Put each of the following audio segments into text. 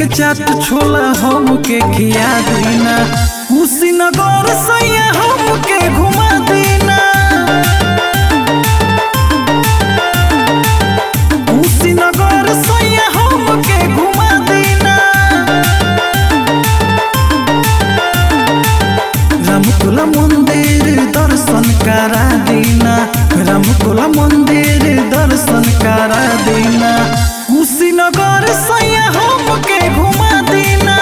के चाट छोला हमके खिया दीना कुशीनगर सैया हमके घुमा दीना कुशीनगर सैया हमके घुमा दीना रामकोला मंदिर दर्शन करा दीना रामकोला मंदिर दर्शन करा दीना कुशीनगर सैया हमके घुमा दीना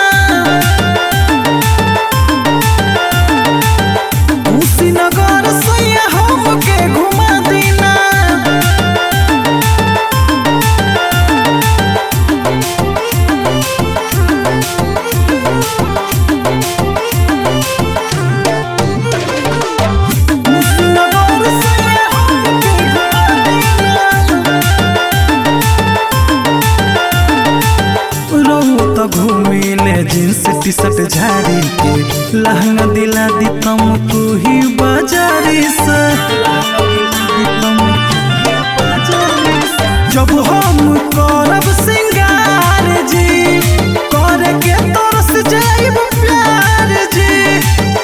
कुशीनगर सैया हमके घुमा दीना कुशीनगर सैया हमके घुमा रहू तो घूमिले जींस टी शर्ट झाड़ी के लहंगा दिला दी तुम तू ही बाजारी से जब हम करब सिंगार जी करे के तरस जाइब प्यार जी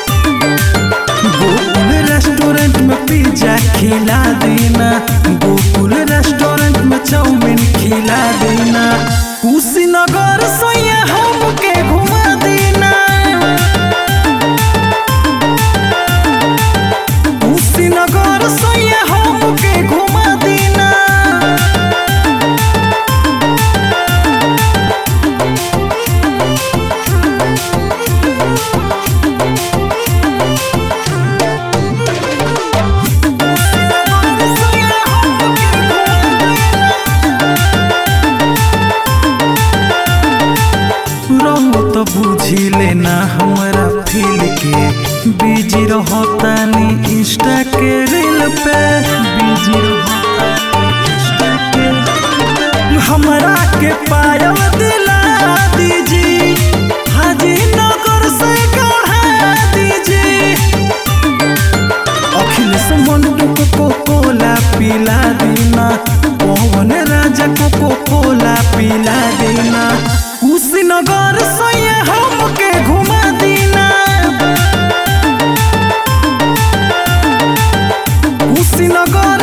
गोकुल रेस्टोरेंट में पिज्जा खिला देना गोकुल रेस्टोरेंट में चाउमीन खिला देना कुशीनगर सैया हमके घुमा देना कुशीनगर सैया हमके घुमा देना रहू तो बुझी लेना हमारा फील के बिजी रहतानी इंस्टा के रील पे बिजी रहतानी इंस्टा के reel पे। हमरा के पायल दिला दीजी हाजी नगर से गढ़ा दीजी अखिलेश मंटू को को कोला पिला देना पवन राजा को को कोला पिला देना कुशीनगर सैया हमके घुमा देना कुशीनगर